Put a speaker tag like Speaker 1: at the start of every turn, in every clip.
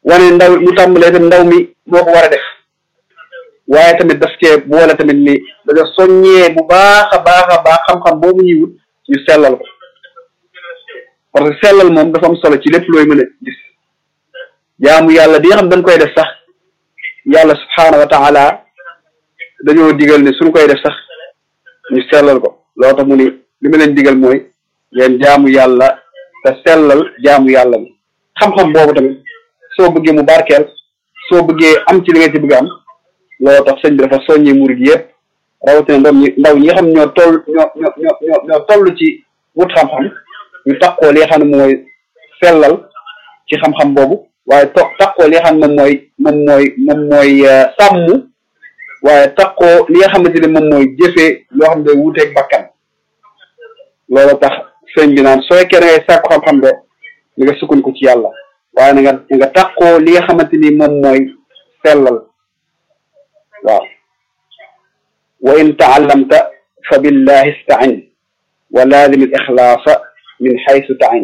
Speaker 1: wane ndaw mu tàmbalee tamit ndaw mi moo ko war a def waaye tamit daf cee boole tamit ni dañoo soññee bu baax a baax a baax xam-xam boobu ñuy wut ñu sellal ko parce que sellal moom dafa am solo ci lépp looy mën a gis jaamu yàlla di nga xam dañ koy def sax yàlla subhaanahu wa taala dañoo digal ne suñ koy def sax ñu sellal ko loo tax mu ni li ma leen digal mooy ngeen jaamu yàlla te sellal jaamu yàlla bi xam-xam boobu tamit soo bëggee mu barkeel soo bëggee am ci li nga ci bëgg am loolu tax sëñ bi dafa soññee murid yëpp rawatina ndaw ñi ndaw ñi nga xam ñoo toll ñoo ñoo ñoo ñoo toll ci wut xam-xam ñu takkoo li nga xam ne mooy sellal ci xam-xam boobu waaye to takkoo li nga xam ne moom mooy moom mooy moom mooy sàmm waaye takkoo li nga xamante ne moom mooy jëfee loo xam ne day wuuteeg bakkan loolu tax sëñ bi naan soo fekkee da ngay sàkku xam-xam de li nga sukkandiku ci yàlla waaye na nga na nga takkoo li nga xamante ni moom mooy sellal waaw wa in taallamta fa billahi istain wa laazim al ixlaasa min xaysu tain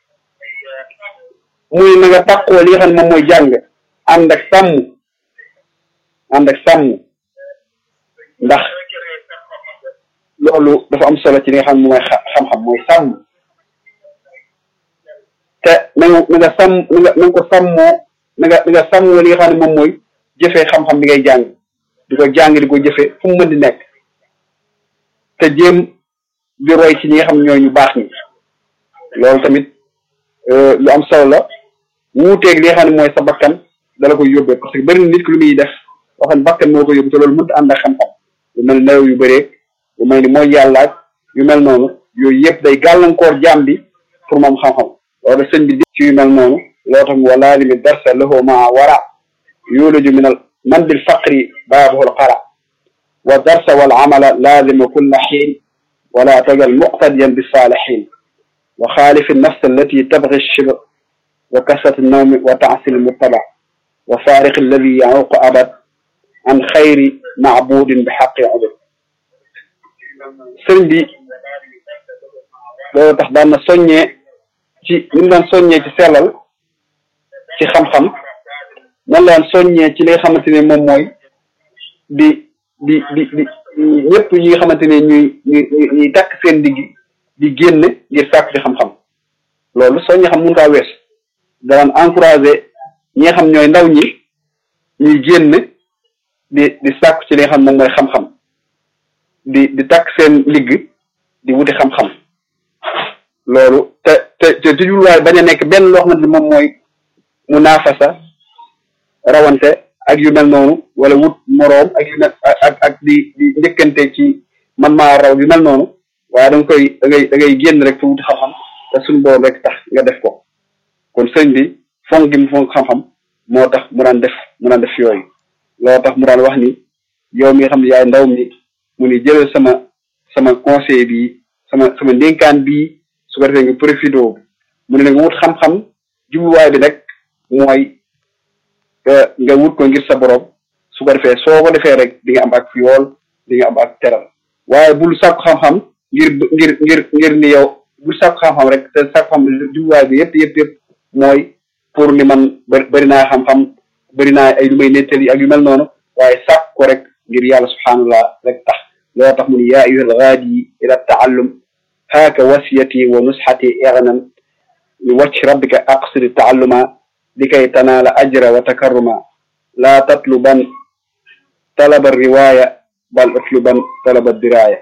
Speaker 1: muy na nga takkoo li nga xam ne moom mooy jàng ànd ak sàmm ànd ak sàmm ndax loolu dafa am solo ci li nga xam ne mooy xam-xam mooy sàmm te na nga na nga sàmm na nga na nga ko sàmmoo na nga na nga sàmmoo li nga xam ne moom mooy jëfee xam-xam bi ngay jàng di ko jàng di ko jëfee fu mu mën di nekk te jéem di roy ci ñi nga xam ñooy ñu baax ñi loolu tamit lu am solo la wuuteeg li nga xam ne mooy sa bakkan dala koy yóbbee parce que bëri na nit ki lu muy def loo xam ne bakkan moo ko yóbbu te loolu mënut ànd ak xam-xam yu mel ni nelaw yu bëree yu mel ni mooy yàllaaj yu mel noonu yooyu yëpp day gàllankoor jaam bi pour moom xam-xam loolu sëñ bi di ci yu mel noonu loo tax wala limi darsa lahu maa wara yulaju min al man bil faqri baabuhu al qara wa darsa wal amala laazima kulla xiin wala tagal muqtadiyan bi saalihin wa xaalif nafs allati tabgi shibr wa kasrat nawmi wa taasil muttaba wa faariq alladi yaququ abad an xayri maabudin bi xaqi ubud sëriñ bi loolu tax daan na soññee ci ni mu daan soññee ci sellal ci xam-xam nan daan soññee ci li nga xamante ne moom mooy di di di di ñëpp ñi nga xamante ne ñuy ñuy ñuy takk seen digg di génn ngir sàkk ci xam-xam loolu soññee xam mun kaa wees daan encouragé ñi nga xam ñooy ndaw ñi ñuy génn di di sàkk ci li nga xam moom mooy xam-xam di di takk seen ligg di wuti xam-xam loolu te te te toujours waaye bañ a nekk benn loo xamante ne moom mooy munaafasa rawante ak yu mel noonu wala wut moroom ak yu mel ak ak di di njëkkante ci man maa raw yu mel noonu waaye da nga koy da ngay da ngay génn rek fu wuti xam-xam te suñu borom rek tax nga def ko kon sëñ bi fonk gi mu fonk xam-xam moo tax mu daan def mu daan def yooyu loolu tax mu daan wax ni yow mi nga xam ne yaay ndaw mi mu ni jëlal sama sama conseil bi sama sama ndénkaan bii su ko defee nga profité mu ne nag wut xam-xam jubluwaay bi nag mooy nga wut ko ngir sa borom su ko defee soo ko defee rek di nga am ak yool di nga am ak teral waaye bul sàkku xam-xam ngir ngir ngir ngir ni yow bul sàkku xam-xam rek te sàkku xam jubluwaay bi yëpp yëpp yëpp mooy pour ni man bëri naa xam-xam bëri naa ay lu may nettali ak yu mel noonu waaye sàkk ko rek ngir yàlla subhaanallah rek tax loo tax mu ni yaa ayyuha algaadi ila taallum haaka wasiyati wa nusxati ignan li wacc rabbika aqsidi taalluma likay tanaala ajra wa takarruma laa tatluban talaba riwaaya bal utluban talaba diraaya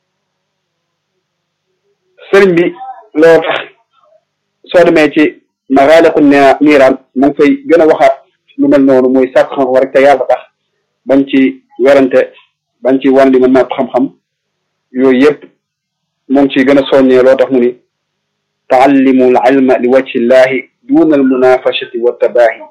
Speaker 1: sëriñ bi loo tax soo demee ci magaaliqu niiraan mu ngi fay gën a waxaat lu mel noonu muy sàkk xam-xam rek te yàlla tax bañ ci werante bañ ci wan li ma naat xam-xam yooyu yëpp mu ngi ciy gën a soññee loo tax mu ni taallimu al ilma li wajhi llahi duna al munafashati wa tabaahi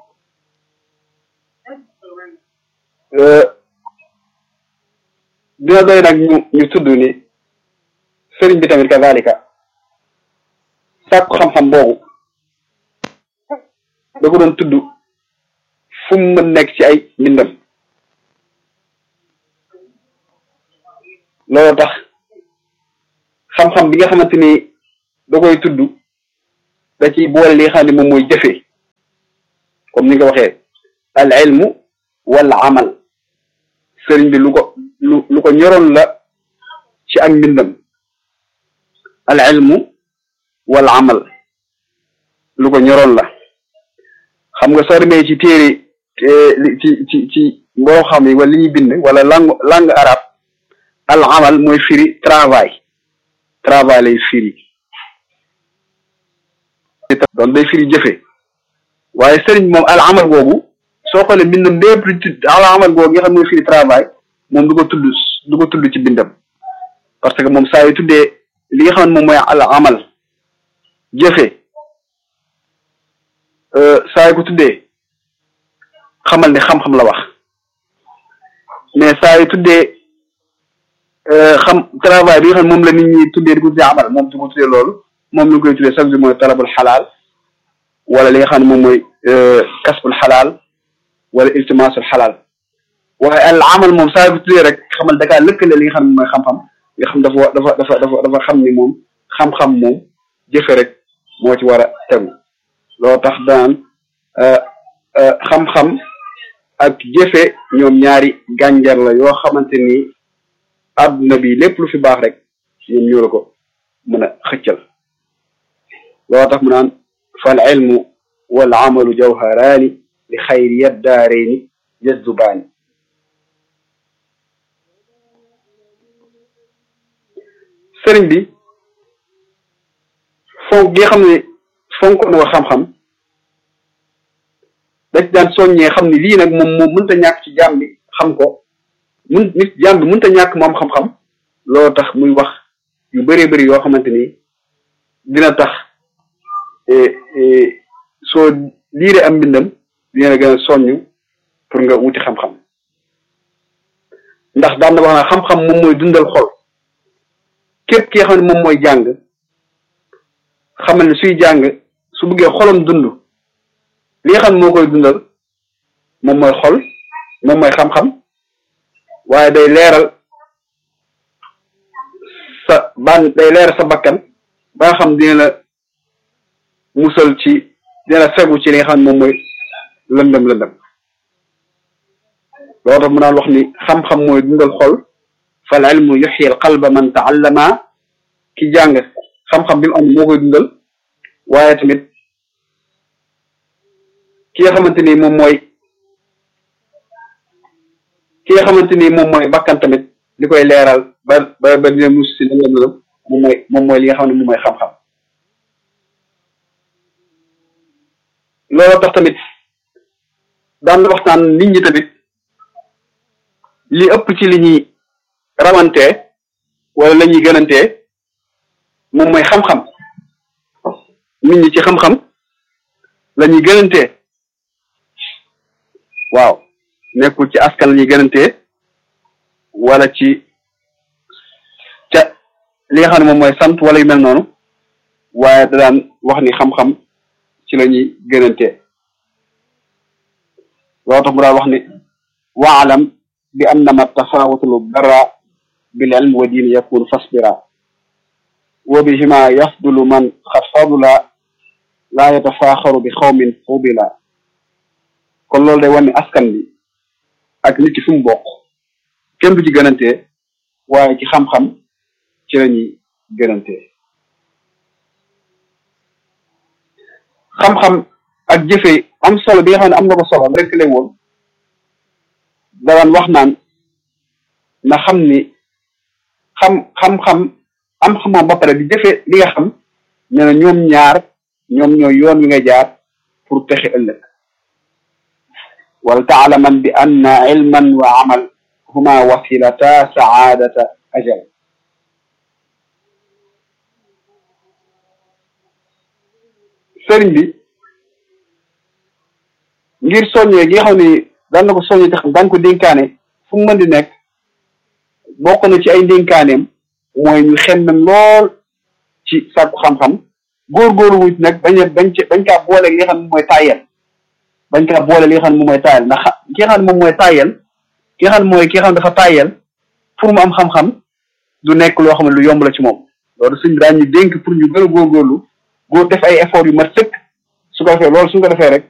Speaker 1: dina doy nag ñu ñu tudd ni sëriñ bi tamit kazalika sàkku xam-xam boobu da ko doon tudd fu mu mën nekk ci ay mbindam loolu tax xam-xam bi nga xamante ni da koy tudd da ciy boole li nga xam ne moom mooy jëfee comme ni nga waxee al ilmu wal amal sëriñ bi lu ko lu lu ko ñoroon la ci ak mbindam al ilmu wal amal lu ko ñoroon la xam nga soo demee ci téere ci ci ci mboo xam yi wala li ñuy bind wala langue langue arabe al amal mooy firi travail travail lay firi doon day firi jëfe waaye sëriñ moom al amal googu soo xoolee mbindam lépp lu tudd al amal googu nga xam mooy firi travail moom du ko tudd du ko tudd ci bindam parce que moom saa yu tuddee li nga xam ne moom mooy al amal jëfe saa yu ko tuddee xamal ne xam-xam la wax mais saa yu tuddee xam travail bi nga xam ne moom la nit ñi tuddee di ko tuddee amal moom du ko tuddee loolu moom lu koy tuddee chaque jour mooy talabul xalaal wala li nga xam ne moom mooy kasbul xalaal wala iltimaasul xalaal waaye al amal moom saa yu ko tuddee rek xamal da kaa lëkkale li nga xam ne mooy xam-xam nga xam dafa dafa dafa dafa dafa xam ni moom xam-xam moom jëfe rek moo ci war a tegu loo tax daan xam-xam ak jëfe ñoom ñaari gànjar la yoo xamante ni àdduna bi lépp lu fi baax rek ñoom ñoo la ko mën a xëccal loo tax mu naan fal ilmu wal amalu jawharaani li xayri yaddaarayni jazzubaani sëriñ bi fonk gi xam ne fonk na ko xam-xam da ci daan soññee xam ne lii nag moom moom mënta ñàkk ci jaam bi xam ko mun nit jaam bi mënta ñàkk moom xam-xam loolu tax muy wax yu bëree bëri yoo xamante ni dina tax soo liiree am mbindam dina la gën a soññ pour nga wuti xam-xam ndax daan na wax na xam-xam moom mooy dundal xol képp ki nga xam ne moom mooy jàng xamal ne suy jàng su bëggee xolam dund li nga xam ne moo koy dundal moom mooy xol moom mooy xam-xam waaye day leeral sa ban day leeral sa bakkan ba nga xam dina la musal ci dina la fegu ci li nga xam ne moom mooy lëndëm lëndëm loo tax mu naan wax ni xam-xam mooy dundal xol fal ilmu yuxyi al qalba man taallama ki jàng xam-xam bi mu am moo koy dundal waaye tamit ki nga xamante ni moom mooy ki nga xamante ni moom mooy bakkan tamit li koy leeral ba ba ba dina mus si lëndëm lëndëm moom mooy moom mooy li nga xam ne moom mooy xam-xam loolu tax tamit daan na waxtaan nit ñi tamit li ëpp ci li ñuy rawante wala la ñuy gënantee moom mooy xam-xam nit ñi ci xam-xam la ñuy gënantee waaw nekkul ci askan la ñuy gënantee wala ci ca li nga xam ne moom mooy sant wala yu mel noonu waaye da daan wax ni xam-xam ci la ñuy gënantee loo tax mu daan wax ni waalam bi annama tafawutul bara bil ilm wa diin yakun fasbira wa bihima yafdulu man xad fadula laa yatafaaxaru bi xawmin fudila kon loolu day wane ni askan bi ak nit ki fu mu bokk kenn du ci gënantee waaye ci xam-xam ci la ñuy gënantee xam-xam ak jëfe am solo bi nga xam ne am na ko solo rek lay woon daan wax naan na xam ni xam xam-xam am xam-xam ba pare di jëfe li nga xam ne na ñoom ñaar ñoom ñooy yoon wi nga jaar pour texe ëllëg wal taalaman bi anna ilman wa amal huma wasilata saadata ajal sëriñ bi ngir soññee gi nga xam ni daan na ko soññee te xam daan ko dénkaane fu mu mën di nekk bokk na ci ay ndénkaaneem mooy ñu xemmem lool ci sàkku xam-xam góorgóorlu wuñ nag bañ a bañ ci bañ kaa boole li nga xam ne moom mooy tàyyel bañ kaa boole li nga xam ne moom mooy tàyyel ndax ki nga xam ne moom mooy tàyyel ki nga xam ne mooy ki nga xam ne dafa tàyyel pour mu am xam-xam du nekk loo xam ne lu yomb la ci moom loolu suñ daan ñu dénk pour ñu gën a góorgóorlu góor def ay effort yu mat sëkk su ko defee loolu suñ ko defee rek